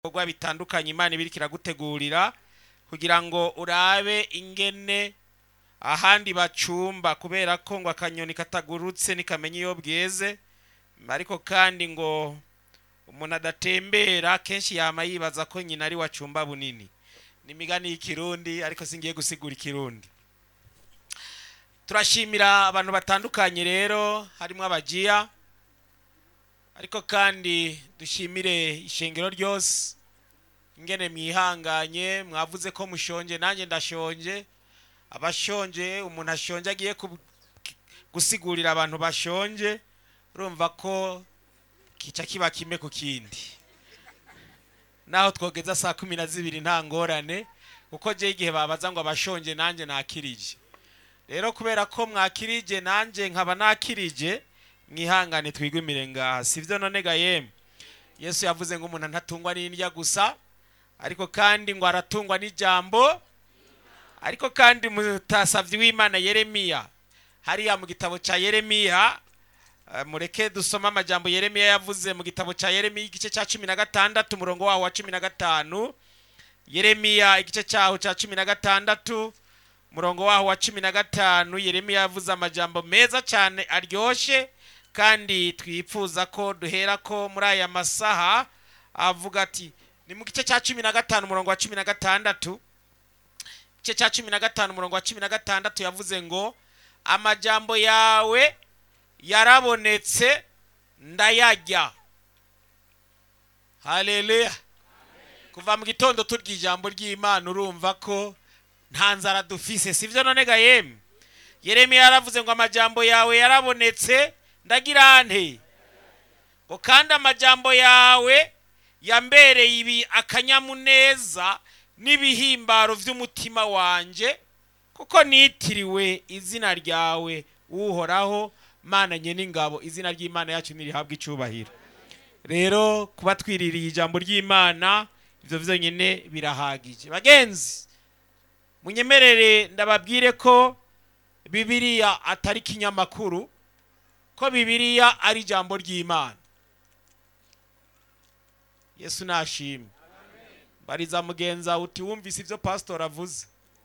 ibikorwa bitandukanye imana ibiri kiragutegurira kugira ngo urabe ingene ahandi bacumba kubera ko ngo akanyoni katagurutse nikamenya iyo bweze ariko kandi ngo umuntu adatembera kenshi yama yibaza ko nyina ari wacumba bunini ni imigani y'ikirundi ariko singiye gusigura ikirundi turashimira abantu batandukanye rero harimo abagiya ariko kandi dushimire ishengero ryose ingene mwihanganye mwavuze ko mushonje nanjye ndashonje abashonje umuntu ashonje agiye ku- gusigurira abantu bashonje urumva ko kica kiba kimwe ku kindi naho twogeza saa kumi na zibiri nta ngorane kuko je igihe babaza ngo abashonje nanjye nakirije rero kubera ko mwakirije nanjye nkaba nakirije mwihangane twigumire ngaha sivyo none ga yemwe yesu yavuze ngo umuntu ntatungwa n'indya gusa ariko kandi ngo aratungwa n'ijambo ariko kandi mutasavyi w'imana yeremiya hariya mu gitabo ca yeremiya eh, mureke dusome amajambo yeremiya yavuze mu gitabo ca yeremiya igice ca cumi na gatandatu umurongo waho wa cumi na gatanu yeremiya igice cyaho ca cumi na gatandatu umurongo waho wa cumi na gatanu yeremiya yavuze amajambo meza cyane aryoshye kandi twifuza ko duhera ko muri aya masaha avuga ati ni mu gice cya cumi na gatanu umurongo wa cumi na gatandatu igice cya cumi na gatanu umurongo wa cumi na gatandatu yavuze ngo amajambo yawe yarabonetse ndayarya haleluya kuva mu gitondo turya ijambo ry'imana urumva ko nta nzara dufise sivyo none ga yemwe yeremiya yaravuze ngo amajambo yawe yarabonetse ndagira nte ngo kandi amajambo yawe yambereye ibi akanyamuneza n'ibihimbaro vy'umutima wanje kuko nitiriwe izina ryawe uhoraho mana nye n'ingabo izina ry'imana yacu nirihabwa icubahiro rero kuba twiririye ijambo ry'imana ivyo vyonyene birahagije bagenzi munyemerere ndababwire ko bibiliya atari ikinyamakuru ko bibiliya ari ijambo ry'imana yesu nashimwe bariza mugenza uti wumvise ibyo pasitori avuze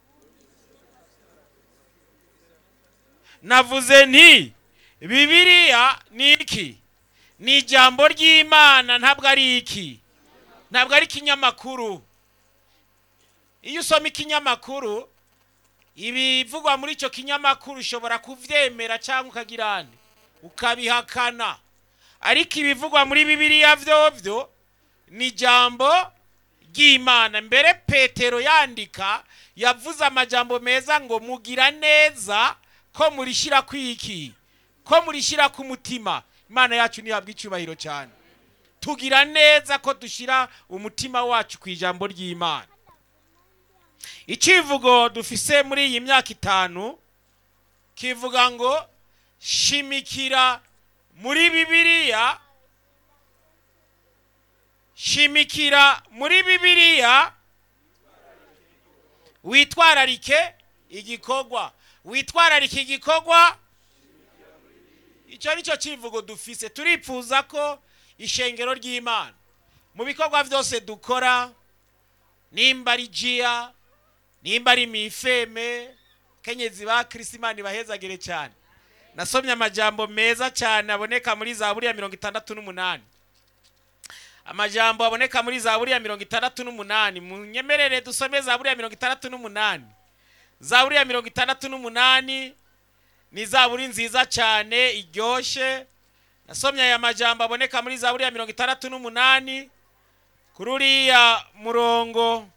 navuze nti bibiliya ni iki ni ijambo ry'imana ntabwo ari iki ntabwo ari ikinyamakuru iyo usoma ikinyamakuru ibivugwa muri icyo kinyamakuru ushobora kuvyemera cyangwa ukagira nde ukabihakana ariko ibivugwa muri bibiliya vyovyo ni ijambo ry'imana mbere petero yandika yavuze amajambo meza ngo mugira neza ko murishyira kwiki ko murishyira ku mutima imana yacu ntihabwa icyubahiro cyane tugira neza ko dushyira umutima wacu ku ijambo ry'imana icivugo dufise muri iyi myaka itanu kivuga ngo shimikira muri bibiliya shimikira muri bibiliya witwararike igikorwa witwararike igikorwa icyo ni cyo kivugo dufise turifuza ko ishengero ry'imana mu bikorwa byose dukora nimba ari jiya nimba ari mifeme kenyezi ba kirisimani bahezagire cyane nasomye amajambo meza cyane aboneka muri zaburi ya mirongo itandatu n'umunani amajambo aboneka muri zaburi ya mirongo itandatu n'umunani munyemerere dusome zaburi ya mirongo itandatu n'umunani zaburi ya mirongo itandatu n'umunani ni zaburi nziza cyane iryoshye nasomye aya majambo aboneka muri zaburi ya mirongo itandatu n'umunani kuri uriya murongo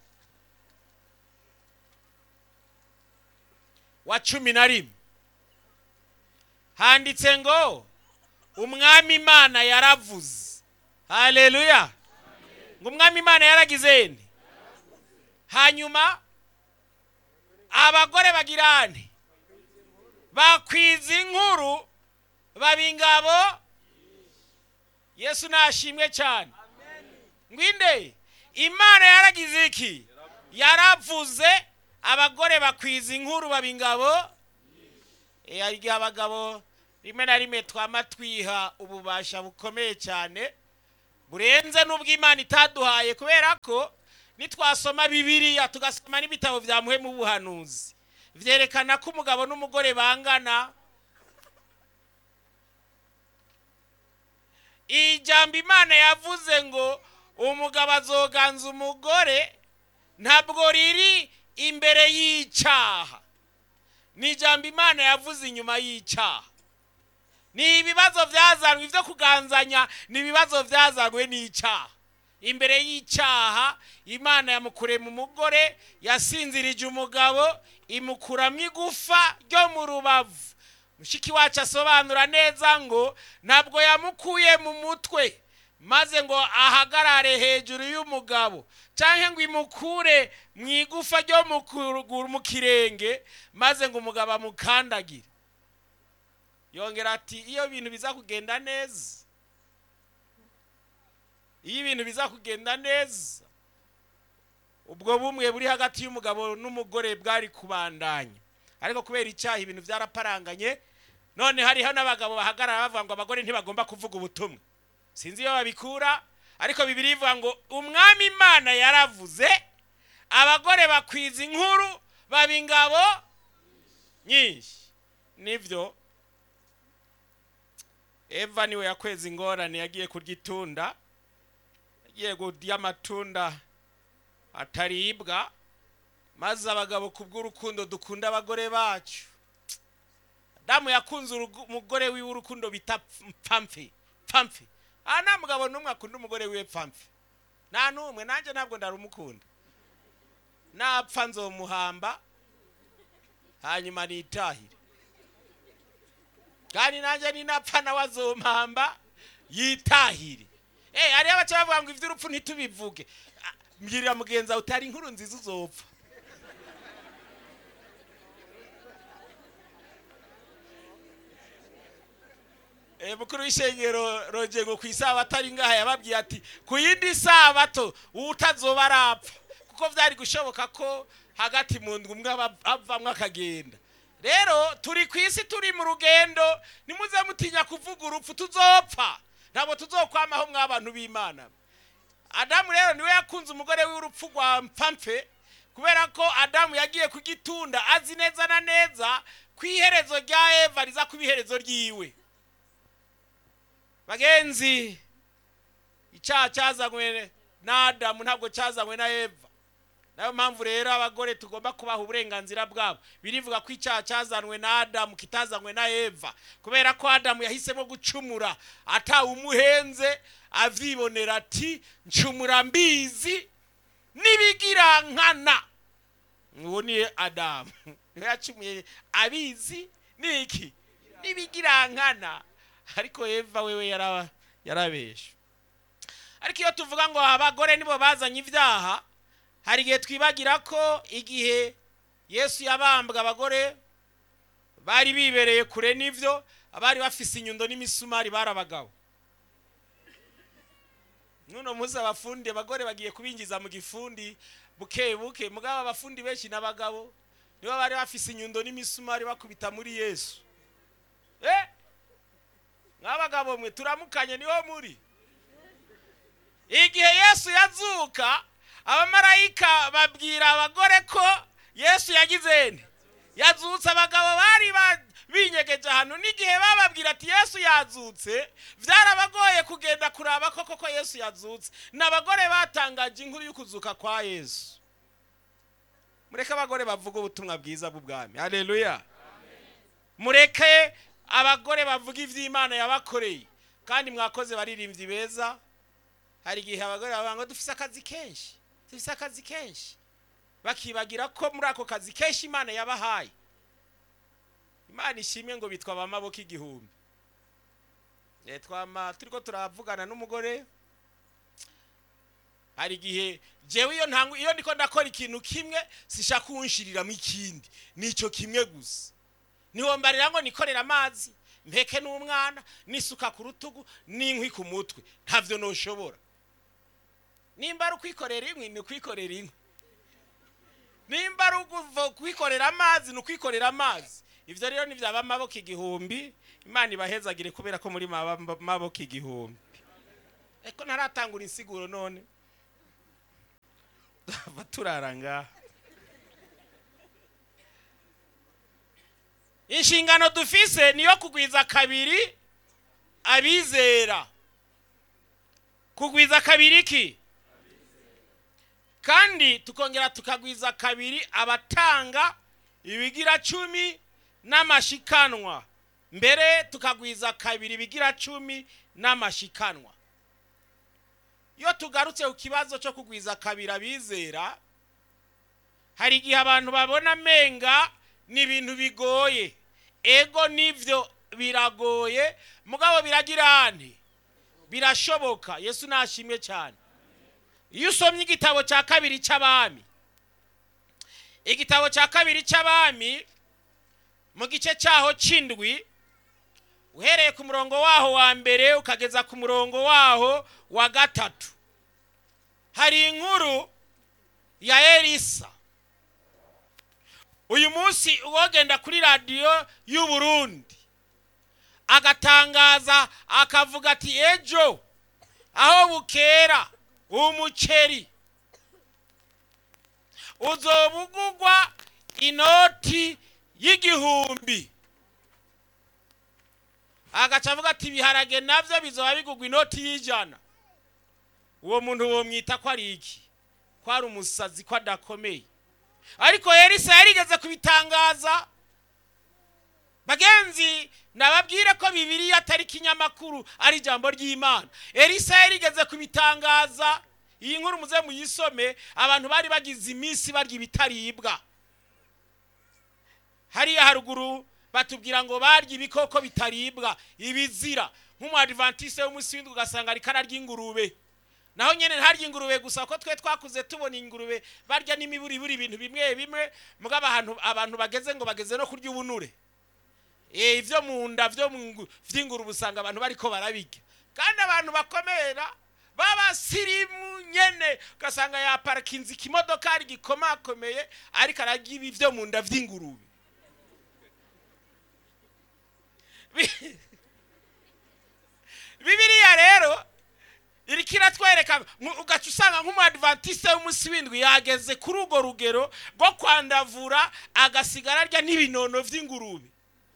wa cumi na rimwe handitse ngo umwami imana yaravuze haleluya ngo umwami imana yaragize nde hanyuma abagore bagirane bakwiza inkuru baba ingabo yesu nashimwe cyane ngwinde imana yaragize iki yaravuze abagore bakwiza inkuru baba ingabo Eh, hari igihe abagabo rimwe na rimwe twama twiha ububasha bukomeye cyane burenze n'ubwo imana itaduhaye kubera ko nitwasoma bibiliya tugasoma n'ibitabo bya muhemu buhanuzi byerekana ko umugabo n'umugore bangana ijambo imana yavuze ngo umugabo azoganza umugore ntabwo riri imbere y'icyaha ni ijambo imana yavuze inyuma y'icyaha ni ibibazo byazanwe ibyo kuganzanya ni ibibazo byazanwe n'icyaha imbere y'icyaha imana yamukure mu mugore yasinzirije umugabo imukuramo igufa ryo mu rubavu mushiki wacu asobanura neza ngo ntabwo yamukuye mu mutwe maze ngo ahagarare hejuru y'umugabo cyangwa ngo imukure mu igufa ryo mu kirenge maze ngo umugabo amukandagire yongera ati iyo ibintu biza kugenda neza iyo ibintu biza kugenda neza ubwo bumwe buri hagati y'umugabo n'umugore bwari kubandanya ariko kubera icyaha ibintu byaraparanganye none hariho n'abagabo bahagarara bavuga ngo abagore ntibagomba kuvuga ubutumwa sinzi iyo babikura ariko bibiri bivuga ngo umwami imana yaravuze abagore bakwiza inkuru baba ingabo nyinshi nibyo eva niwe yakweza ingorane yagiye kurya itunda yagiye kurya amatunda ataribwa maze abagabo ku bw'urukundo dukunda abagore bacu damu yakunze umugore wiwe urukundo bita mpamfe mpamfe aha nta mugabo n'umwe akunda umugore wiwe mpamfe nta n'umwe nanjye ntabwo ndarumukunda napfa nzomuhamba hanyuma nitahire kandi nanjye ninapfa nawe azompamba yitahire eh hariyo abaca bavuga ngo iby'urupfu ntitubivuge mbwirira mugenzi wawe utari inkuru nziza uzopfa mukuru w'ishengero rogego ku isabato ari ngaha yababwiye ati ku yindi sabato utazoba arapfa kuko byari gushoboka ko hagati mu ndwi umwe avamwo akagenda rero turi ku isi turi mu rugendo nimuze mutinya kuvuga urupfu tuzopfa ntabwo tuzokwamaho mw'abantu b'imana adamu rero niwe yakunze umugore w'urupfu rwa mpampe kubera ko adamu yagiye kugitunda azi neza na neza ku iherezo rya eva riza kuba iherezo ryiwe bagenzi icyaha cyazanywe na adamu ntabwo cyazanywe na eva nayo mpamvu rero abagore tugomba kubaha uburenganzira bwabo birivuga ko icyaha cyazanwe na adamu kitazanywe na eva kubera ko adamu yahisemo gucumura atawumuhenze avyibonera ati ncumura mbizi n'ibigira nkana uwo ni adamu niwe yacumuye abizi niki n'ibigira nkana ariko eva wewe yarabesha ariko iyo tuvuga ngo abagore nibo bazanye ibyaha hari igihe twibagira ko igihe yesu yabambwa abagore bari bibereye kure n'ibyo abari bafise inyundo n'imisumari bari abagabo nuno munsi abafundi abagore bagiye kubinjiza mu gifundi buke buke mugabo abafundi benshi n'abagabo nibo bari bafise inyundo n'imisumari bakubita muri yesu eh nk'abagabo mwe turamukanye niho muri igihe yesu yazuka abamarayika babwira abagore ko yesu yagize nde yazutse abagabo bari binyegeje ahantu n'igihe bababwira ati yesu yazutse byarabagoye kugenda kuraba ko koko yesu yazutse ni abagore batangaje inkuru y'ukuzuka kwa yesu mureke abagore bavuga ubutumwa bwiza bw'ubwami hareruya mureke abagore bavuga iby'imana yabakoreye kandi mwakoze baririmbyi beza hari igihe abagore bavuga ngo dufise akazi kenshi dufise akazi kenshi bakibagira ko muri ako kazi kenshi imana yabahaye imana ishimwe ngo bitwa abamaboko igihumbi twama turi ko turavugana n'umugore hari igihe jewe iyo ntangu iyo ndiko ndakora ikintu kimwe sishaka kuwunshiriramo ikindi nicyo kimwe gusa ntiwombarira ngo nikorera amazi mpeke n'umwana n'isuka ku rutugu n'inkwi ku mutwe ntabyo ntushobora nimba ari ukwikorera inkwi ni ukwikorera inkwi nimba ari ukwikorera amazi ni ukwikorera amazi ibyo rero ntibyaba amaboko igihumbi imana ibahezagire kubera ko muri maboko igihumbi eko ntaratangura insiguro none turava turara ngaha inshingano dufise niyo kugwiza kabiri abizera kugwiza kabiri ki kandi tukongera tukagwiza kabiri abatanga ibigira cumi n'amashikanwa mbere tukagwiza kabiri ibigira cumi n'amashikanwa iyo tugarutse ku kibazo cyo kugwiza kabiri abizera hari igihe abantu babona amenga ni ibintu bigoye ego nibyo biragoye mugabo biragira nti birashoboka yesu nashimye cyane iyo usomye igitabo cya kabiri cy'abami igitabo cya kabiri cy'abami mu gice cyaho cy'indwi uhereye ku murongo waho wa mbere ukageza ku murongo waho wa gatatu hari inkuru ya elisa uyu munsi uwogenda kuri radiyo y'u Burundi agatangaza akavuga ati ejo aho bukera umuceri uzobugugwa inoti y'igihumbi agaca avuga ati ibiharage nabyo bizoba bigugwa inoti y'ijana uwo muntu womwita ko ari iki ko ari umusazi ko adakomeye ariko elisa yarigeze kubitangaza bagenzi nababwire ko bibiriya atari ikinyamakuru ari ijambo ry'imana elisa yarigeze kubitangaza iyi nkuru muze muyisome abantu bari bagize iminsi barya ibitaribwa hariya haruguru batubwira ngo barya ibikoko bitaribwa ibizira nk'umuadivantiste w'umunsi w'indwi ugasanga ariko ararya ingurube naho nyine ntarya ingurube gusa ko twe twakuze tubona ingurube barya n'imiburiburi ibintu bimwe bimwe mugabo abantu abantu bageze ngo bageze no kurya ubunure ibyo mu nda by'ingurube usanga abantu bariko barabirya kandi abantu bakomera b'abasirimu nyene ugasanga yaparakinze ikimodokari gikomakomeye ariko ararya ibi byo mu nda by'ingurube bibiriya rero iriko iratwereka ugaca usanga nk'umuadventiste w'umunsi w'indwi yageze kuri urwo rugero rwo kwandavura agasigara arya n'ibinono by'ingurube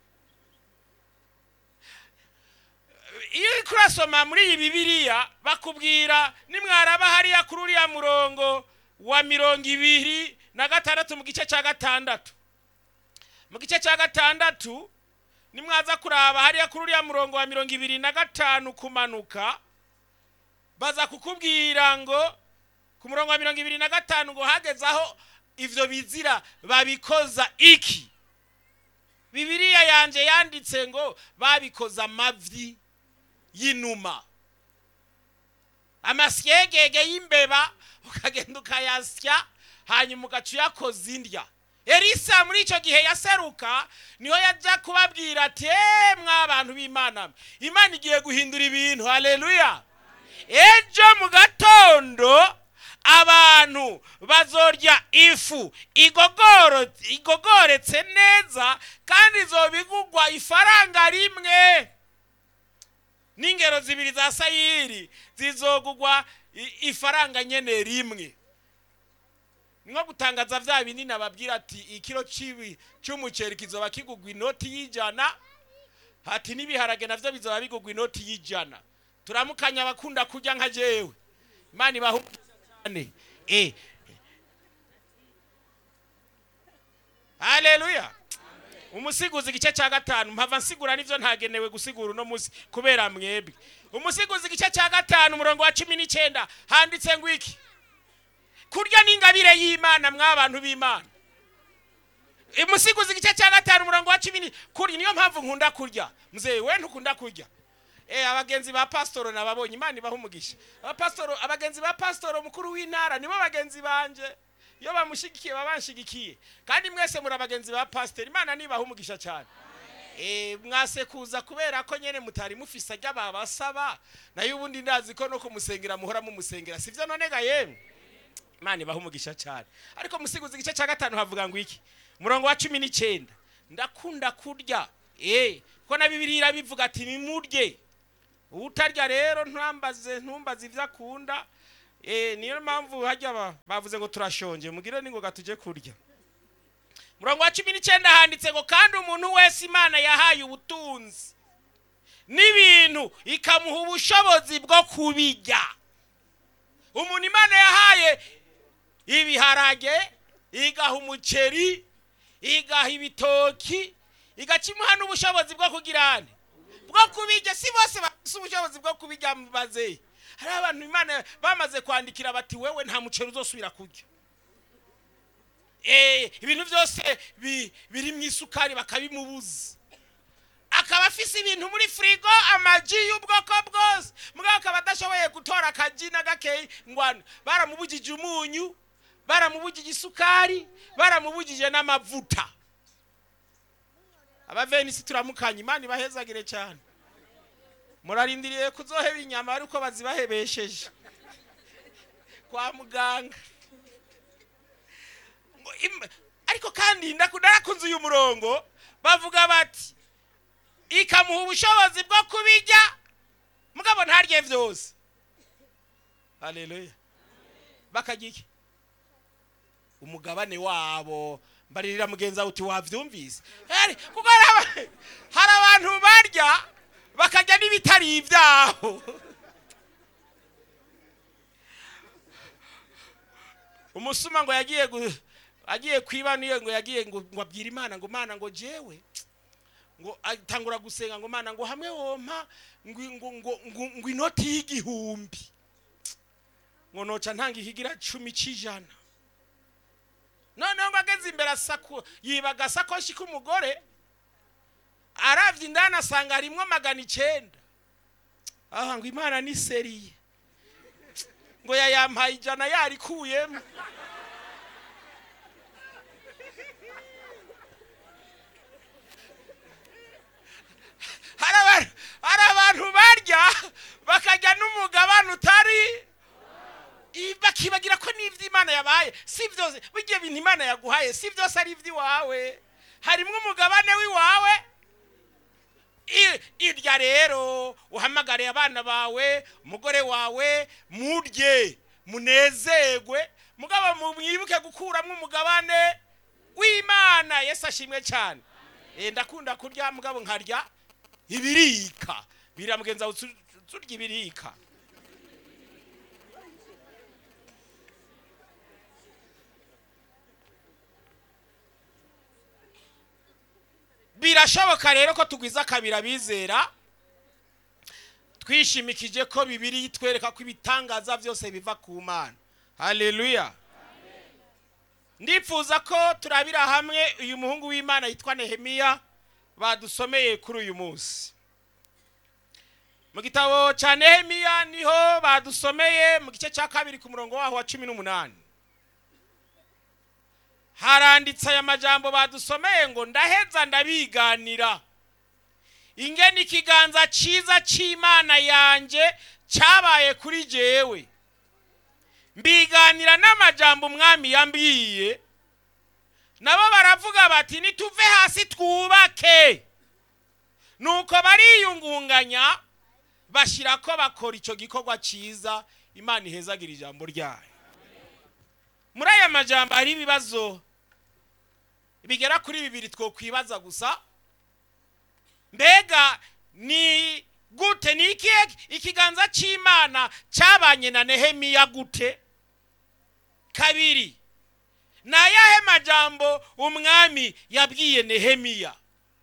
iyo uri kurasoma muri iyi bibiriya bakubwira nimwaraba hariya kuri uriya murongo wa mirongo ibiri na gatandatu mu gice cya gatandatu mu gice cya gatandatu nimwaza kuraba hariya kuri uriya murongo wa mirongo ibiri na gatanu kumanuka baza kukubwira ngo ku murongo wa mirongo ibiri na gatanu ngo hageze aho ibyo bizira babikoza iki bibiriya yanjye yanditse ngo babikoza amavi y'inuma amasyegege y'imbeba ukagenda ukayasya hanyuma ugaca uyakoza indya elisa muri icyo gihe yaseruka niho yajya kubabwira ati eee mw'abantu b'imana imana igiye guhindura ibintu hareruya ejo mu gatondo abantu bazorya ifu igogoretse neza kandi izobigugwa ifaranga rimwe n'ingero zibiri za sayiri zizogugwa ifaranga nyene rimwe nko gutangaza bya binini ababwira ati ikiro cy'umuceri kizoba kigugwa inoti y'ijana hati n'ibiharage navyo bizoba bigugwa inoti y'ijana turamukanya abakunda kurya nka jewe imana ibahumuriza cyane eh haleluya umusiguzi igice cya gatanu mpava nsigura nivyo ntagenewe gusigura uno munsi kubera mwebwe umusiguzi igice cya gatanu umurongo wa cumi n'icyenda handitse ngo iki kurya n'ingabire y'imana mw'abantu b'imana umusiguzi igice cya gatanu umurongo wa cumi kurya niyo mpamvu nkunda kurya mzee we ntukunda kurya eh abagenzi ba pasitoro nababonye imana ibaha umugisha abapasitoro abagenzi ba pasitoro mukuru w'intara nibo bagenzi banje iyo bamushigikiye baba banshigikiye kandi mwese muri abagenzi ba pasiteri imana nibaha umugisha cyane eh mwase kuza kubera ko nyene mutari mufise ajya babasaba nayo ubundi ndazi ko no kumusengera muhora mumusengera sivyo none ga yemwe imana ibaha umugisha cyane ariko musiguzi igice cya gatanu havuga ngo iki murongo wa cumi n'icyenda ndakunda kurya eh ko na bibiri irabivuga ati nimurye utarya rero ntambaze ntumbaze ibyo akunda Eh, niyo mpamvu hajya ba- bavuze ngo turashonje mugire n'ingoga tujye kurya murongo wa cumi n'icyenda handitse ngo kandi umuntu wese imana yahaye ubutunzi n'ibintu ikamuha ubushobozi bwo kubijya umuntu imana yahaye ibiharage igaha umuceri igaha ibitoki igakimuha n'ubushobozi bwo kugirane bwo kubijya si bose bafite ubushobozi bwo kubijya mubaze hari abantu imana bamaze kwandikira bati wewe nta muceri uzosubira kurya Eh, ibintu byose bi- biri mu isukari bakabimubuza akaba afise ibintu muri firigo amagi y'ubwoko bwose mugabo akaba adashoboye gutora akagi na gakeyi ngwano baramubugije umunyu baramubugije isukari baramubugije n'amavuta abavenisi turamukanye imana ibahezagire cyane murarindiriye kuzoheba inyama ariko bazibahebesheje kwa muganga Ngo im- ariko kandi ndaku- narakunze uyu murongo bavuga bati ikamuha ubushobozi bwo kubijya mugabo ntarye byose haleluya bakajya iki umugabane wabo mbaririra mugenzi wawe uti wabyumvise Hari- kuko hari aba- hari abantu barya bakajya n'ibitari ibyabo umusuma ngo yagiye gu- agiye kwiba niyo ngo yagiye ngo ngo abwire imana ngo mana ngo jewe ngo atangura gusenga ngo mana ngo hamwe wompa ngo ngo ngo ngo, ngo inoti y'igihumbi ngo noca ntanga ikigira cumi c'ijana noneho ngo ageze imbere asako yiba agasakoshi k'umugore aravye indani asanga harimwo magana icenda aha ngo imana ni seriye ngo yayampaye ijana yarikuyemo hari abantu hari abantu barya bakarya n'umugabane utari i- bakibagira ko n'ibyo imana yabaye si byose burya bintu imana yaguhaye si byose ari iby'iwawe harimo umugabane w'iwawe I- irya rero uhamagariye abana bawe umugore wawe murye munezerwe mugabo mwibuke gukuramo umugabane w'imana yesu ashimwe cyane Eh, ndakunda kurya mugabo nkarya ibirika bira mugenzi wawe tu- turya ibirika birashoboka rero ko tugwiza akabira bizera twishimikije ko bibiri itwereka ko ibitangaza byose biva ku mana haleluya ndifuza ko turabira hamwe uyu muhungu w'imana yitwa nehemiya badusomeye kuri uyu munsi mu gitabo cya nehemiya niho badusomeye mu gice cya kabiri ku murongo waho wa cumi n'umunani haranditse aya majambo badusomeye ngo ndaheza ndabiganira ingene ikiganza cyiza cy'imana yanjye cyabaye kuri jewe mbiganira n'amajambo umwami yambwiye nabo baravuga bati nituve hasi twubake nuko bariyungunganya bashyira ko bakora icyo gikorwa cyiza imana ihezagira ijambo ryayo muri aya majambo hari ibibazo bigera kuri bibiri twokwibaza gusa mbega ni gute ni ikihe ikiganza cy'imana cyabanye na nehemiya gute kabiri ni ayahe majambo umwami yabwiye nehemiya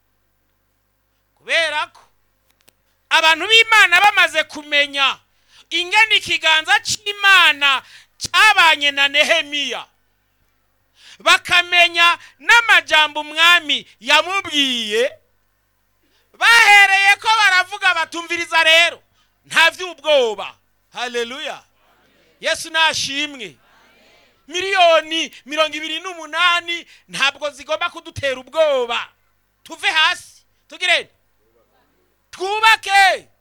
kubera ko abantu b'imana bamaze kumenya ingene ikiganza cy'imana cyabanye na nehemiya bakamenya n'amajambo umwami yamubwiye bahereye ko baravuga batumviriza rero nta by'ubwoba haleluya yesu nashimwe miliyoni mirongo ibiri n'umunani ntabwo zigomba kudutera ubwoba tuve hasi tugire twubake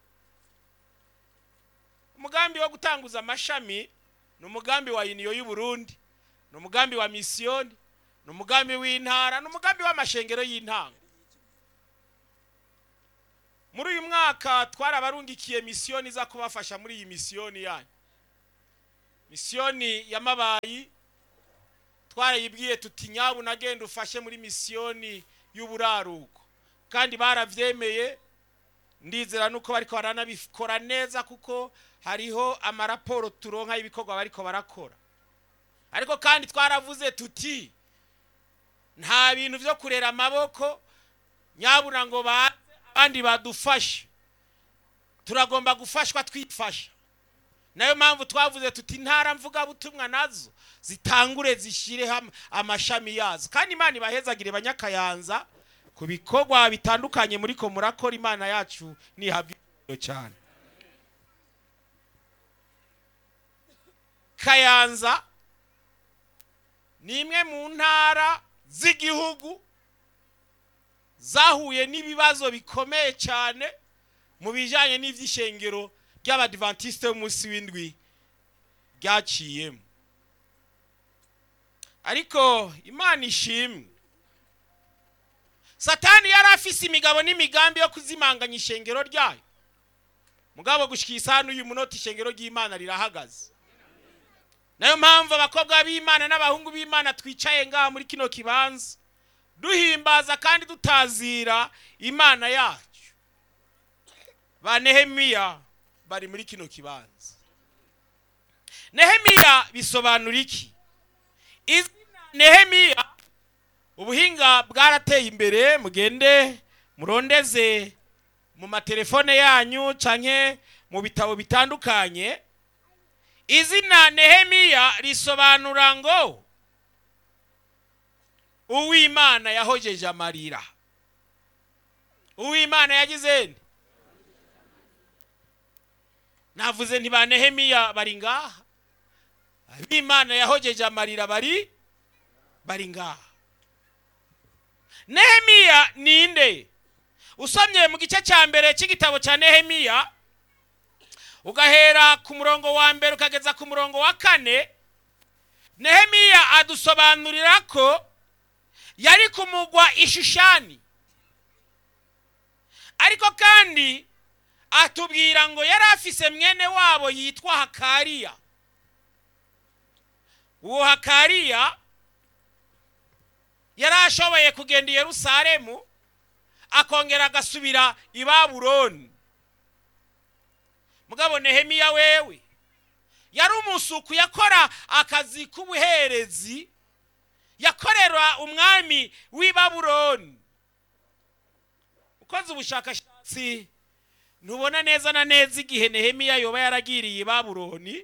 umugambi wo gutanguza amashami ni umugambi wa yuniyo y'uburundi ni umugambi wa misiyoni ni umugambi w'intara ni umugambi w'amashengero y'intango muri uyu mwaka twarabarungikiye misiyoni iza kubafasha muri iyi misiyoni yanyu misiyoni y'amabayi twarayibwiye tuti nyabu nagenda ufashe muri misiyoni y'uburaruko kandi barabyemeye ndizera nuko bariko baranabikora neza kuko hariho amaraporo turonka y'ibikorwa bariko barakora ariko kandi twaravuze tuti nta bintu byo kurera amaboko nyabura ngo baze abandi badufashe turagomba gufashwa twifasha nayo mpamvu twavuze tuti intara mvugabutumwa nazo zitangure zishyireho amashami yazo kandi imana ibahezagire banyakayanza ku bikorwa bitandukanye muri ko murakora imana yacu nihabwa cyane kayanza ni imwe mu ntara z'igihugu zahuye n'ibibazo bikomeye cyane mu bijyanye n'iby'ishengero ry'abadivantisite b'umunsi w'indwi ryaciyemo ariko imana ishimwe satani yari afise imigabo n'imigambi yo kuzimanganya ishengero ryayo mugabo gushyira isahani uyu munota ishengero ry'imana rirahagaze nayo mpamvu abakobwa b'imana n'abahungu b'imana twicaye ngaha muri kino kibanza duhimbaza kandi dutazira imana yacu ba nehemiya bari muri kino kibanza nehemiya bisobanura iki izina nehemiya ubuhinga bwarateye imbere mugende murondeze mu matelefone yanyu canke mu bitabo bitandukanye izina nehemiya risobanura ngo uwimana yahojeje amarira uwimana yagize nde navuze ntiba nehemiya bari ngaha abimana yahojeje amarira bari bari ngaha nehemiya ninde usomye mu gice cya mbere cy'igitabo cya nehemiya ugahera ku murongo wa mbere ukageza ku murongo wa kane nehemiya adusobanurira ko yari kumugwa ishushani ariko kandi atubwira ngo yari afise mwene wabo yitwa hakariya uwo hakariya yari ashoboye kugenda i yerusalemu akongera agasubira i babuloni mugabo nehemiya wewe yari umusuku yakora akazi k'ubuherezi yakorera umwami w'i babuloni ukoze ubushakashatsi ntubona neza na neza igihe nehemiya yoba yaragiriye i babuloni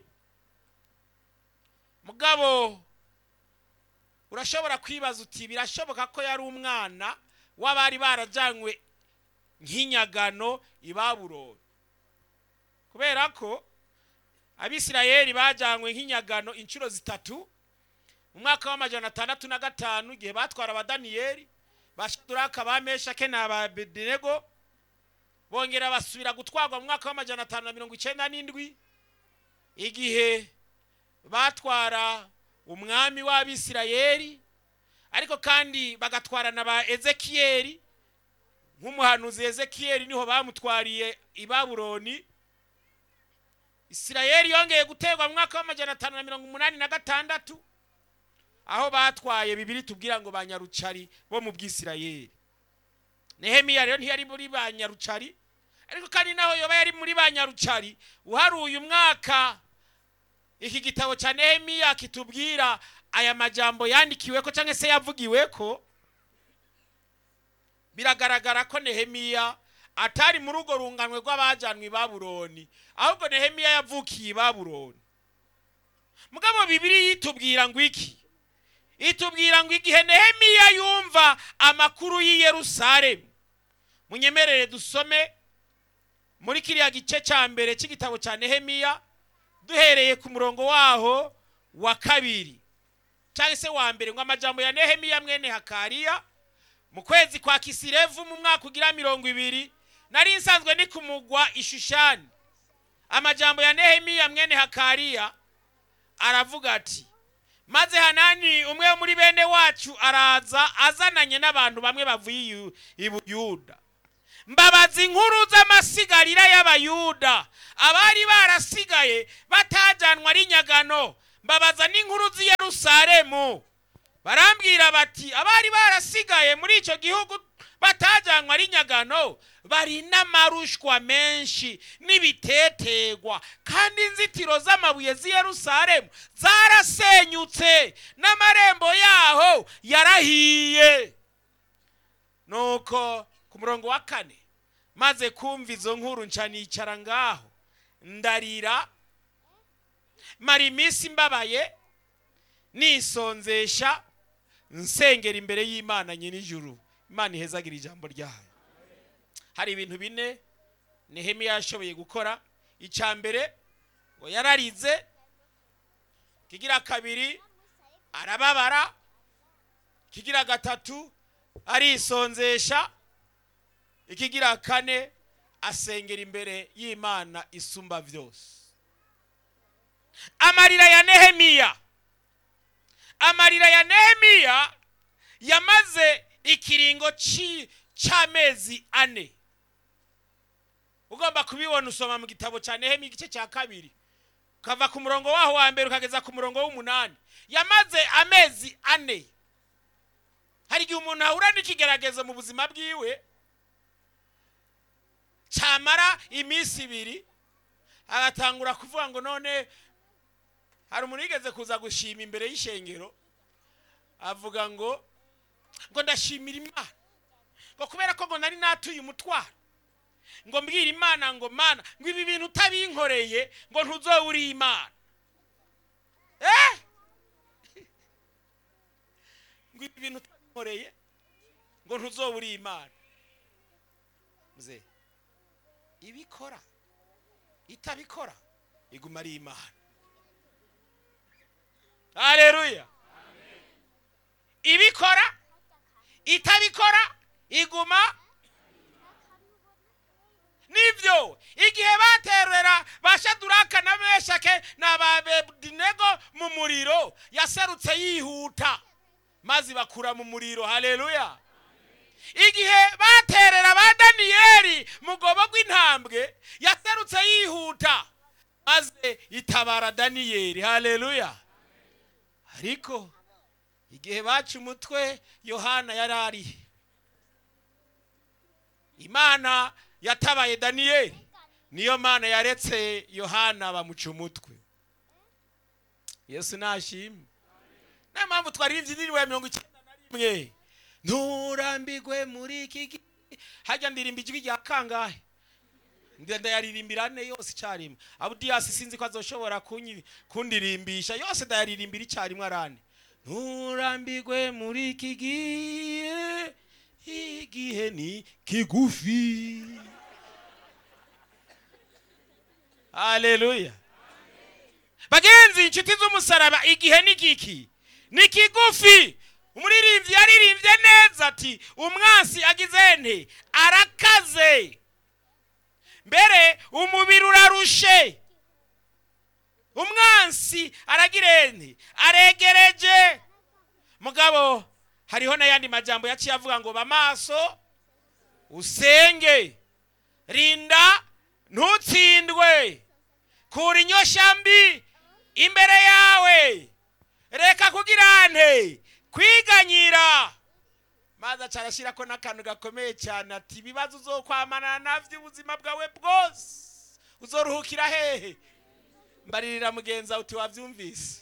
mugabo urashobora kwibaza uti birashoboka ko yari umwana w'abari barajyanywe nk'inyagano i babuloni kubera ko abisirayeli bajyanywe nk'inyagano inshuro zitatu mu mwaka w'amajana atandatu na gatanu igihe batwara abadaniyeli bashaduraka ba meshake na ba bedenego bongera basubira gutwarwa mu mwaka w'amajana atanu na mirongo icyenda n'indwi igihe batwara umwami w'abisirayeli ariko kandi bagatwara na ba ezekiyeli nk'umuhanuzi ezekiyeli niho bamutwariye i babuloni isirayeli yongeye guterwa mu mwaka w'amajana atanu na mirongo umunani na gatandatu aho batwaye bibiri tubwira ngo ba nyarucari bo mu bwisirayeli nehemiya rero ntiyari muri ba nyarucari ariko kandi naho yoba yari muri ba nyarucari uharuye umwaka iki gitabo cya nehemiya kitubwira aya majambo yandikiwe ko cyangwa se yavugiwe ko biragaragara ko nehemiya atari muri urwo runganwe rw'abajyanwe i babuloni ahubwo nehemiya yavukiye i babuloni mugabo bibiri yitubwira ngo iki itubwira ngo igihe nehemiya yumva amakuru y'i yerusalemu munyemerere dusome muri kiriya gice cya mbere cy'igitabo cya nehemiya duhereye ku murongo waho wa kabiri cyangwa se wa mbere ngo amajambo ya nehemiya mwene hakariya mu kwezi kwa kisirevu mu mwaka ugira mirongo ibiri nari nsanzwe ndi kumugwa ishushani amajambo ya nehemiya mwene hakariya aravuga ati maze hanani umwe muri bene wacu araza azananye n'abantu bamwe bavuye i buyuda mbabaza inkuru z'amasigarira y'abayuda abari barasigaye batajyanwa ari nyagano mbabaza n'inkuru z'i yerusalemu barambwira bati abari barasigaye muri icyo gihugu batajyanwa ari nyagano bari n'amarushwa menshi n'ibitetegwa kandi inzitiro z'amabuye z'i yerusalemu zarasenyutse n'amarembo yaho yarahiye nuko ku murongo wa kane maze kumva izo nkuru nca nicara ngaho ndarira mara iminsi mbabaye nisonzesha nsengera imbere y'imana nyir'ijuru imana ihezagira ijambo ryayo hari ibintu bine nehemiya yashoboye gukora icya mbere ngo yararize kigira kabiri arababara kigira gatatu arisonzesha ikigira kane asengera imbere y'imana isumba byose amarira ya nehemiya amarira ya nehemiya yamaze ikiringo cy'amezi ane ugomba kubibona usoma mu gitabo cya nehemiya igice cya kabiri ukava ku murongo waho wa mbere ukageza ku murongo w'umunani yamaze amezi ane hari igihe umuntu ahura n'ikigeragezo mu buzima bwiwe cyamara iminsi ibiri agatangura kuvuga ngo none hari umuntu yigeze kuza gushima imbere y'ishengero avuga ngo ngo ndashimira imana ngo kubera ko ngo nari natuye umutwaro ngo mbwira imana ngo mana ngo ibi bintu utabinkoreye ngo ntuzobe uri imana eh ngo ibi bintu utabinkoreye ngo ntuzobe uri imana mze ibikora itabikora iguma ari imana haleluya ibikora itabikora iguma nibyo igihe baterera bashaduraka na meshake na babedinego mu muriro yaserutse yihuta maze bakura mu muriro haleluya igihe baterera ba daniyeli mugobo rw'intambwe yaserutse yihuta maze itabara daniyeli haleluya ariko igihe baca umutwe yohana yari ari imana yatabaye daniyeli niyo mana yaretse yohana bamuca umutwe yesu nashimwe niyo mpamvu twaririmbye indirimbo ya mirongo icyenda na rimwe nturambigwe muri iki gihe hajya ndirimba ijwi rya kangahe ndayaririmbira ane yose icyarimwe abudiyasi sinzi ko azoshobora kundirimbisha yose ndayaririmbira icyarimwe arane nturambigwe muri iki gihe igihe ni kigufi haleluya bagenzi inshuti z'umusaraba igihe ni giki ni kigufi umuririmbyi yaririmbye neza ati umwansi agize nte arakaze mbere umubiri urarushe umwansi aragira nte aregereje mugabo hariho n'ayandi majambo yaciye avuga ngo bamaso usenge rinda ntutsindwe kura inyoshambi imbere yawe reka kugira nte kwiganyira maze aca arashyira ko n'akantu gakomeye cyane ati ibibazo uzokwamana nabyo ubuzima bwawe bwose uzoruhukira hehe mbaririra mugenzi wawe uti wabyumvise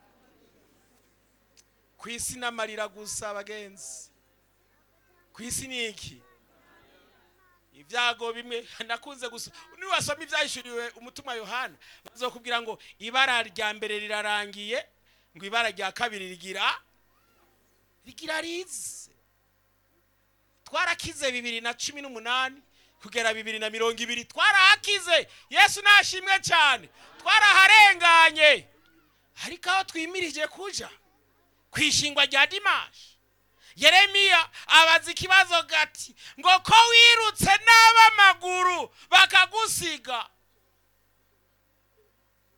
ku isi n'amarira gusa bagenzi ku isi ni iki ibyago bimwe nakunze gusa niwasoma ibyahishuriwe umutima yohana bazokubwira ngo ibara rya mbere rirarangiye ngo ibara rya kabiri rigira rigira rize twarakize bibiri na cumi n'umunani kugera bibiri na mirongo ibiri twarahakize yesu nashimwe cyane twaraharenganye ariko aho twimirije kuja ku ishingwa rya dimashi yeremiya abaza ikibazo gati ngo ko wirutse n'ab'amaguru bakagusiga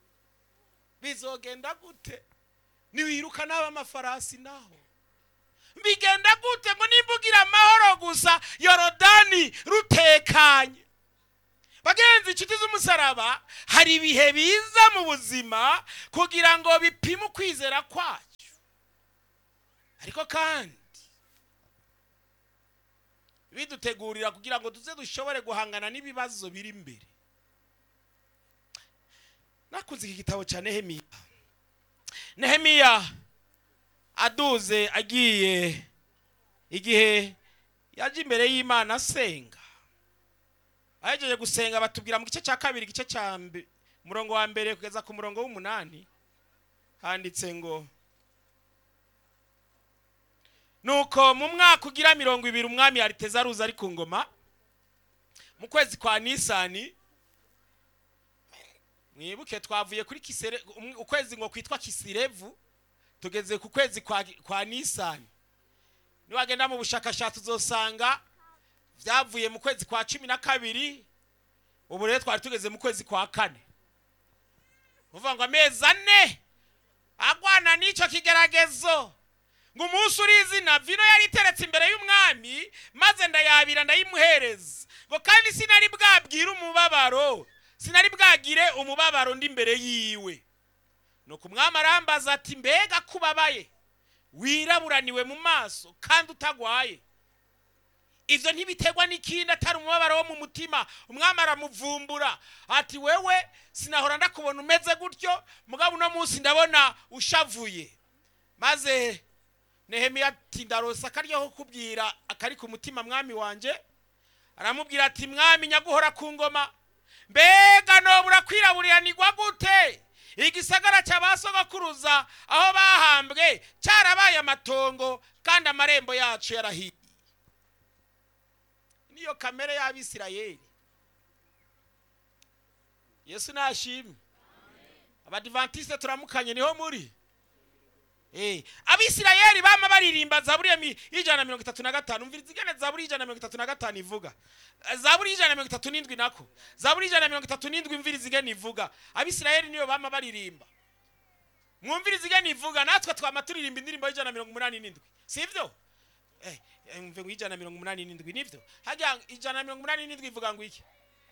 bizogenda gute niwiruka n'ab'amafarasi naho bigenda gute ngo nimba ugira amahoro gusa yorodani rutekanye bagenzi inshuti z'umusaraba hari ibihe biza mu buzima kugira ngo bipime ukwizera kwacu ariko kandi bidutegurira kugira ngo tuze dushobore guhangana n'ibibazo biri imbere nakunze iki gitabo cya nehemiya nehemiya aduze agiye igihe yaje imbere y'imana asenga ahejeje gusenga batubwira mu gice cya kabiri igice cya mbe- murongo wa mbere kugeza ku murongo w'umunani handitse ngo nuko mu mwaka ugira mirongo ibiri umwami yariteza aruza ari ku ngoma mu kwezi kwa nisani mwibuke twavuye kuri kisere um- ukwezi ngo kwitwa kisirevu tugeze ku kwezi kwa, kwa nisani niwagenda mu bushakashatsi uzosanga byavuye mu kwezi kwa cumi na kabiri ubu rero twari tugeze mu kwezi kwa kane uvuga ngo amezi ane agwana n'icyo kigeragezo ngo umunsi uri izina vino yari iteretse imbere y'umwami maze ndayabira ndayimuhereza ngo kandi sinari bwabwire umubabaro sinari bwagire umubabaro ndi imbere yiwe nuko umwami arambaza ati mbega kubabaye wiraburaniwe mu maso kandi utagwaye ibyo ntibiterwa n'ikindi atari umubabaro wo mu mutima umwami aramuvumbura ati wewe sinahora ndakubona umeze gutyo mugabo uno munsi ndabona ushavuye maze nehemiya ati ndarosa akaryoho kubwira akari ku mutima mwami wanjye aramubwira ati mwami nyaguhora ku ngoma mbega nobura kwiraburiranirwa gute igisagara cya ba sogokuruza aho bahambwe cyarabaye amatongo kandi amarembo yacu yarahiye niyo kamere y'abisirayeli yesu nashimwe abadivantisite turamukanye niho muri Eh, abisirayeli bama baririmba zaburi ya mi- y'ijana na mirongo itatu na gatanu umviriza igana zaburi y'ijana na mirongo itatu na gatanu ivuga Eh, zaburi y'ijana na mirongo itatu n'indwi nako zaburi y'ijana na mirongo itatu n'indwi umviriza igana ivuga abisirayeli niyo bama baririmba mwumviriza igana ivuga natwe twama turirimba indirimbo y'ijana na mirongo umunani n'indwi sibyo eh, eh, mve ngo ijana na mirongo umunani n'indwi nibyo hajya ijana na mirongo umunani n'indwi ivuga ngo iki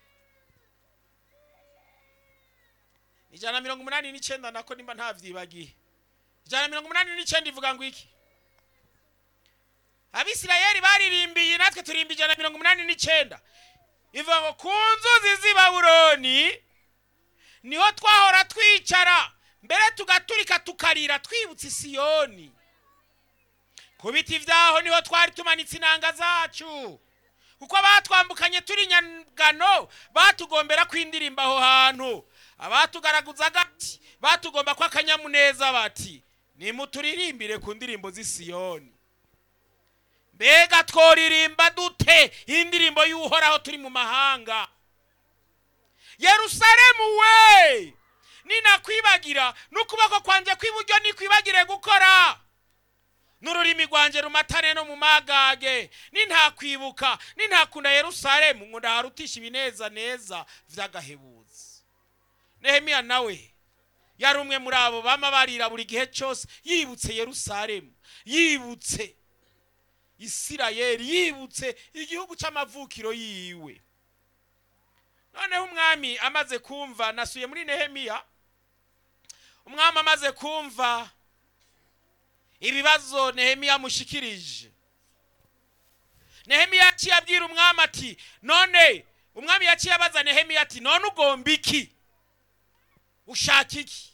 ijana na mirongo umunani n'icyenda nako nimba ntavyibagiye ijana na mirongo umunani n'icyenda ivuga ngo iki abisirayeli baririmbiye natwe turimba ijana na mirongo umunani n'icyenda ivuga ngo ku nzuzi z'i babuloni niho twahora twicara mbere tugaturika tukarira twibutse isiyoni ku biti byaho niho twari tumanitse inanga zacu kuko batwambukanye turi nyagano batugombera kwindirimba aho hantu abatugaraguza agati batugomba ko akanyamuneza bati nimuturirimbire ku ndirimbo z'i Siyoni mbega tworirimba dute indirimbo y'uhoraho turi mu mahanga yerusalemu we ninakwibagira n'ukuboko kwanjye kw'iburyo nikwibagire gukora n'ururimi rwanjye rumatane no mu magage nintakwibuka nintakunda yerusalemu ngo ndaharutisha ibineza neza vy'agahebuzi nehemiya nawe yari umwe muri abo bama barira buri gihe cyose yibutse yerusalemu yibutse isirayeli yibutse igihugu cy'amavukiro yiwe noneho umwami amaze kumva nasuye muri nehemiya umwami amaze kumva ibibazo nehemiya amushikirije nehemiya yaciye abwira umwami ati none umwami yaciye abaza nehemiya ati none ugomba iki ushaka iki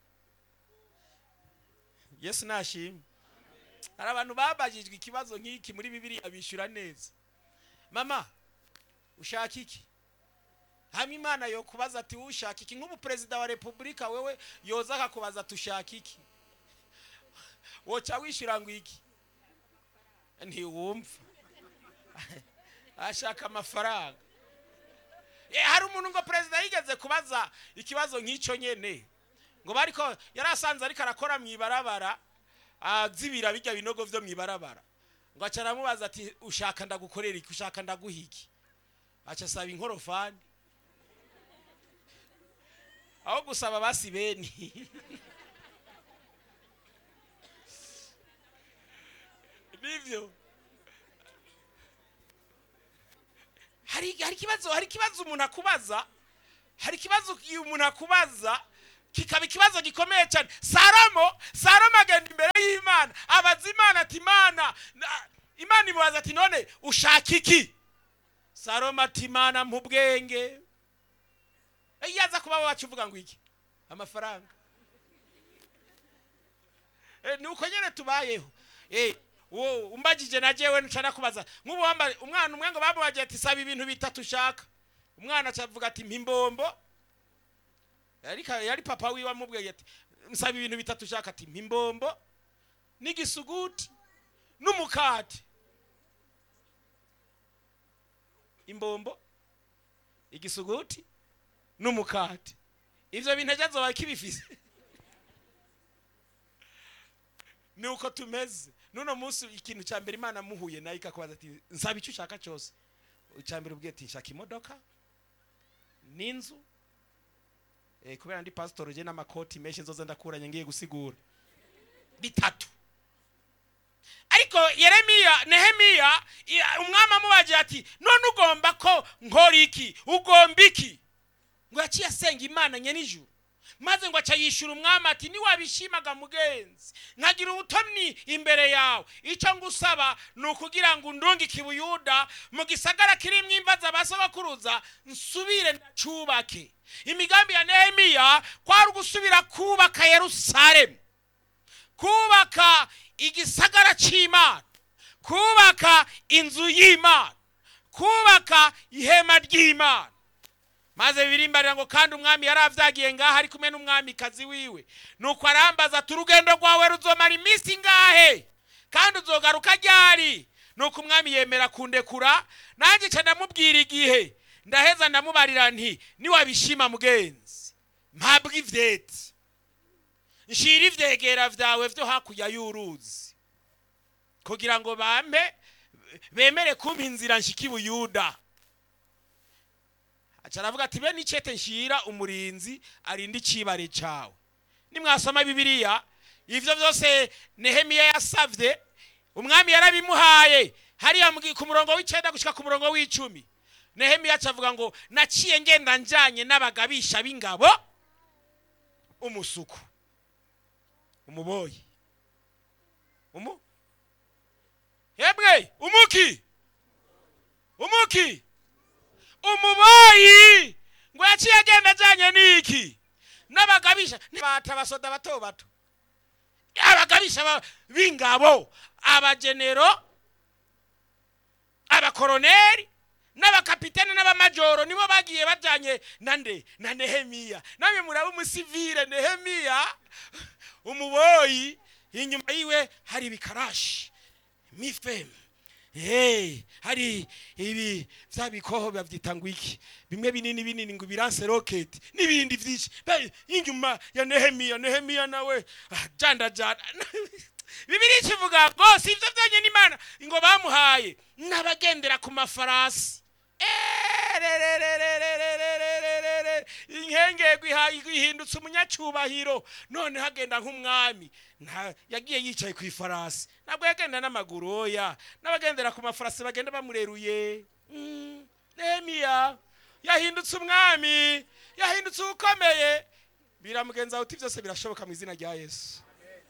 yesu nashimwe hari abantu babajijwe ikibazo nk'iki muri bibiriya bishyura neza mama ushaka iki hamwe imana yo kubaza ati ushaka iki nk'ubu perezida wa repubulika wewe yoza akakubaza ati ushaka iki woca wishyura ngo iki ntiwumva ashaka amafaranga Eh, hari umuntu ngo perezida yigeze kubaza ikibazo nk'icyo nyene ngo bariko yari asanze ariko arakora mu ibarabara azibira bijya binogo vyo mu ibarabara ngo aca aramubaza ati ushaka ndagukorera iki ushaka ndaguha iki aca asaba inkorofani aho gusaba basi beni ni sibyo hari hari ikibazo hari ikibazo umuntu akubaza hari ikibazo umuntu akubaza kikaba ikibazo gikomeye cyane salomo salomo agenda imbere y'imana abaza imana ati imana na- imana imubaza ati none ushaka iki salomo ati imana mu bwenge iyo aza kuba wacu uvuga ngo iki amafaranga Eh, ni uko nyine tubayeho Eh, wo umbagije na jewe nshana kubaza nk'ubu wambaye umwana umwe ngo bamubagiye ati saba ibintu bitatu ushaka umwana acavuga ati mpimbombo yari ka- yari papa wiwe amubwiye ati nsaba ibintu bitatu ushaka ati mpimbombo n'igisuguti n'umukate imbombo igisuguti n'umukate ivyo bintu ejo azoba kibifise ni uko tumeze nuno munsi ikintu cya mbere imana muhuye nayo ikakubaza ati nsaba icyo ushaka cyose icya mbere ubwiye ati nshaka imodoka n'inzu eh, kubera ndi pasitori je n'amakoti menshi nzoza ndakuranye ngiye gusigura bitatu ariko yeremiya nehemiya i- umwami amubagiye ati none ugomba ko nkora iki ugomba iki ngo yaciye asenga imana nyenijuru maze ngo aca yishyura umwami ati niwabishimaga mugenzi nkagira ubutomyi imbere yawe icyo ngusaba ni ukugira ngo undungike i buyuda mu gisagara kirimo imva z'abasobakuruza nsubire ndacubake imigambi ya nehemiya kwari ugusubira kubaka yerusalemu kubaka igisagara cy'imana kubaka inzu y'imana kubaka ihema ry'imana maze birimbarira ngo kandi umwami yari avyagiye ngaha ari kumwe n'umwamikazi wiwe nuko arambaza ati urugendo rwawe ruzomara iminsi ngahe kandi uzogaruka ryari nuko umwami yemera kundekura nanjye ca ndamubwira igihe ndaheza ndamubarira nti niwabishima mugenzi mpabwa ivyeti nshira ivyegera vyawe vyo hakurya y'uruzi kugira ngo bampe bemere kumpa inzira nshika i buyuda aca aravuga ati bene icete nshira umurinzi arinda icibare cawe nimwasoma bibiliya ivyo vyose nehemiya yasavye umwami yarabimuhaye hariya mu- ku murongo w'icenda gushika ku murongo w'icumi nehemiya aca avuga ngo naciye ngenda njanye n'abagabisha b'ingabo umusuku umuboyi umu yemwe umuki umuki umuboyi ngo yaciye agenda ajyanye n'iki n'abagabisha bata abasoda bato bato abagabisha ba- b'ingabo abagenero abakoroneri n'abakapitene n'abamajoro nibo bagiye bajyanye na nde na nehemiya namwe muraba umusivire nehemiya umuboyi inyuma yiwe hari ibikarashi mifemu Hey, hari ibi vya bikoho bavyita ngo iki bimwe binini binini ngo biranse rocket n'ibindi vyinshi Be, inyuma ya nehemiya nehemiya nawe ah, janda janda bibiri kivuga ngo si ivyo vyonyene imana ngo bamuhaye n'abagendera ku mafarasi Ererererererererere. inkengego iha- ihindutse umunyacubahiro none hagenda nk'umwami nta yagiye yicaye ku ifarasi ntabwo yagenda n'amaguru oya n'abagendera ku mafarasi bagenda bamureruye Mm, nehemiya yahindutse umwami yahindutse ukomeye biramugenza uti byose birashoboka mu izina rya yesu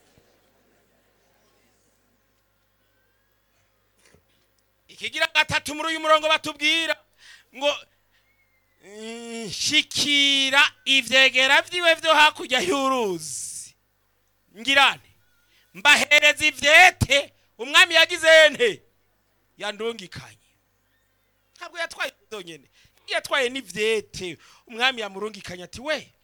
ikigira gatatu muri uyu murongo batubwira ngo mm, shikira ivyegera vyiwe vyo hakurya y'uruzi ngirane mbahereza ivyete umwami yagize nte yandungikanye ntabwo yatwaye zonyene yatwaye n'ivyete umwami yamurungikanye ati we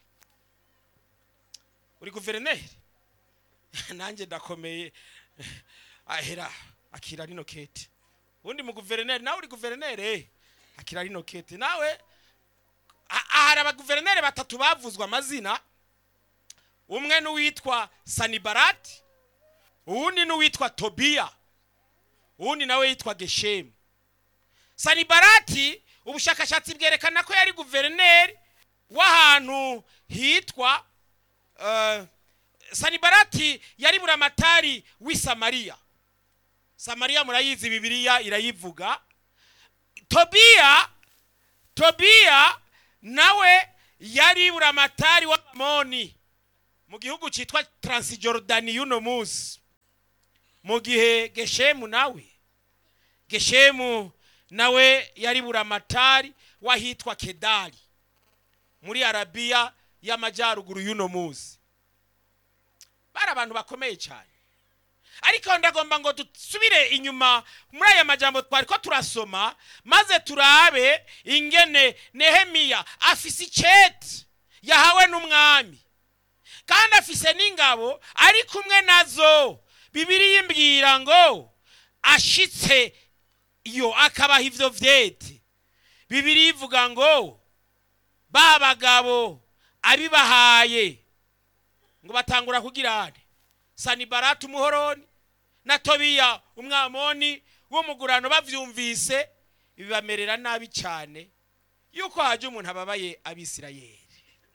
uri guverineri nanjye ndakomeye ahera akira rino kete ubundi mu guverineri nawe uri guverineri eh, akira rino kete nawe a- ahari abaguverineri batatu bavuzwe amazina umwe n'uwitwa sanibarati uwundi n'uwitwa tobiya uwundi nawe yitwa geshemu sanibarati ubushakashatsi bwerekana ko yari guverineri w'ahantu hitwa eh, sanibarati yari buramatari w'i samariya samariya murayizi bibiliya irayivuga tobiya tobiya nawe yari buramatari w'abamoni mu gihugu cyitwa taransijorodani y'uno munsi mu gihe geshemu nawe geshemu nawe yari buramatari w'ahitwa kedari muri arabiya y'amajyaruguru y'uno munsi bari abantu bakomeye cyane ariko ndagomba ngo dusubire inyuma muri aya majambo twari ko turasoma maze turabe ingene nehemiya afise icete yahawe n'umwami kandi afise n'ingabo ari kumwe nazo bibiri yimbwira ngo ashitse iyo akabaha ivyo vyete bibiri yivuga ngo ba bagabo abibahaye ngo batangura kugira ane sanibarati umuhoroni na tobiya umwamoni w'umugurano bavyumvise bibamerera nabi cyane yuko haje umuntu ababaye abisirayeli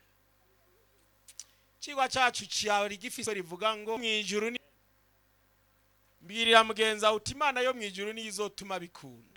cigwa cacu cyari gifise rivuga ngo mwijuru ni mbwirira mugenza uti imana yo mwijuru niyo izotuma bikunda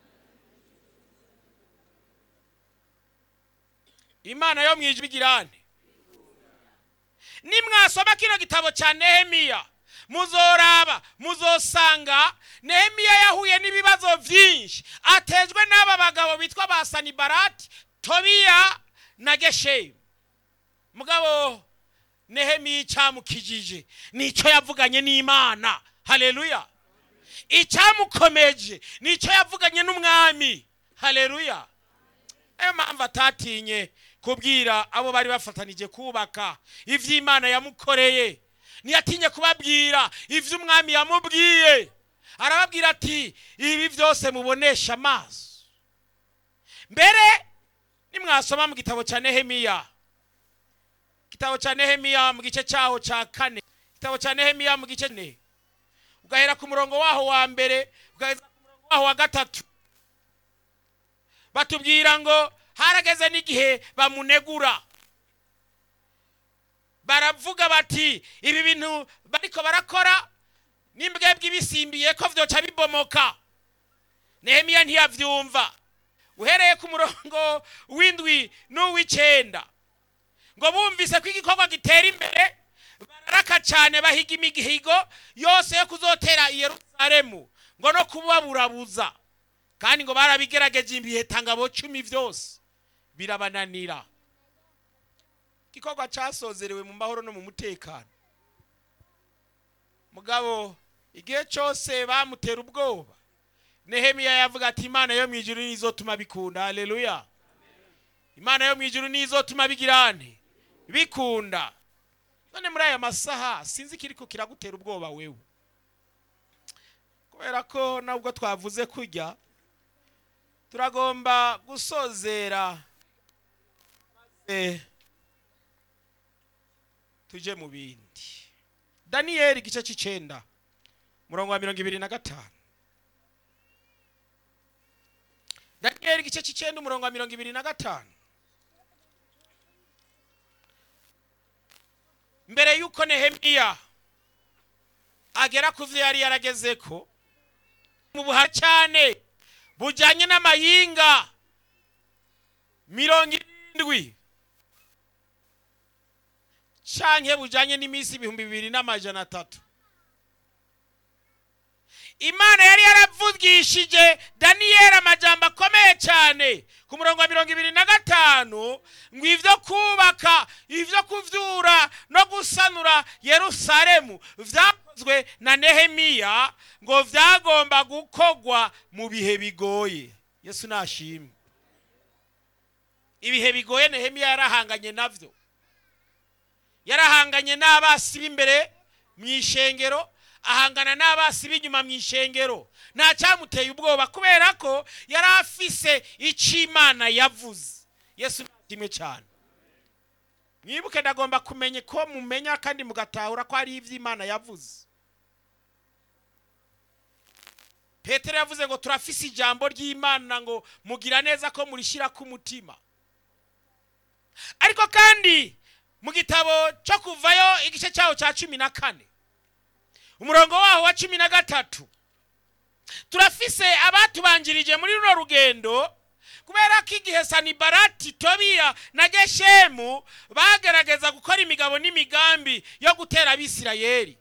imana yo mwijuru igirane nimwasoma kino gitabo cya nehemiya muzoraba muzosanga nehemiya yahuye n'ibibazo byinshi atejwe n'aba bagabo bitwa ba sanibarati tobiya na geshemu mugabo nehemiya icyamukijije nicyo yavuganye n'imana haleluya icyamukomeje nicyo yavuganye n'umwami haleluya niyo mpamvu atatinye kubwira abo bari bafatanije kubaka iby'imana yamukoreye ntiyatinye kubabwira ibyo umwami yamubwiye arababwira ati ibi byose mubonesha amaso mbere nimwasoma mu gitabo cya nehemiya igitabo cya nehemiya mu gice cyaho cya kane igitabo cya nehemiya mu gice ne ugahera ku murongo waho wa mbere ugaheza ku murongo waho wa gatatu batubwira ngo harageze n'igihe bamunegura baravuga bati ibi bintu bariko barakora n'imbwebwe ibisimbiye ko vyoca bibomoka nehemiya ntiyavyumva uhereye ku murongo w'indwi n'uw'icenda ngo bumvise ko igikorwa gitera imbere bararaka cyane bahiga imihigo yose yo kuzotera i yerusalemu ngo no kubaburabuza kandi ngo barabigerageje ibihetangabo cumi byose birabananira igikorwa cyasozerewe mu mahoro no mu mutekano mugabo igihe cyose bamutera ubwoba nehemiya yavuga ati imana yo mu ijuru nizotuma bikunda haleluya imana yo mu ijuru nizotuma bigirane bikunda none muri aya masaha sinzi kiriko kiragutera ubwoba wewe kubera ko nubwo twavuze kujya turagomba gusozera maze tuje mu bindi daniyeli igice cy'icenda murongo wa mirongo ibiri na gatanu daniyeli igice cy'icenda umurongo wa mirongo ibiri na gatanu mbere y'uko nehemiya agera ku byo yari yaragezeko mu buhara cyane bujyanye n'amayinga mirongo irindwi canke bujyanye n'iminsi ibihumbi bibiri n'amajana atatu imana yari yaravugishije daniyeli amajambo akomeye cyane ku murongo wa mirongo ibiri na gatanu ngo ibyo kubaka ibyo kuvyura no gusanura yerusalemu vyakozwe na nehemiya ngo vyagomba gukorwa mu bihe bigoye yesu nashimwe ibihe bigoye nehemiya yarahanganye navyo yarahanganye n'abasi b'imbere mu ishengero ahangana n'abasi b'inyuma mu ishengero nta cyamuteye ubwoba kubera ko yari afise icyo imana yavuze yesu kimwe cyane mwibuke ndagomba kumenya ko mumenya kandi mugatahura ko hari ibyo imana yavuze petero yavuze ngo turafise ijambo ry'imana ngo mugira neza ko murishyira ku mutima ariko kandi mu gitabo cyo kuvayo igice cyaho cya cumi na kane umurongo waho wa cumi na gatatu turafise abatubanjirije muri runo rugendo kubera ko igihe sanibarati tobiya na geshemu bagerageza gukora imigabo n'imigambi yo gutera abisirayeli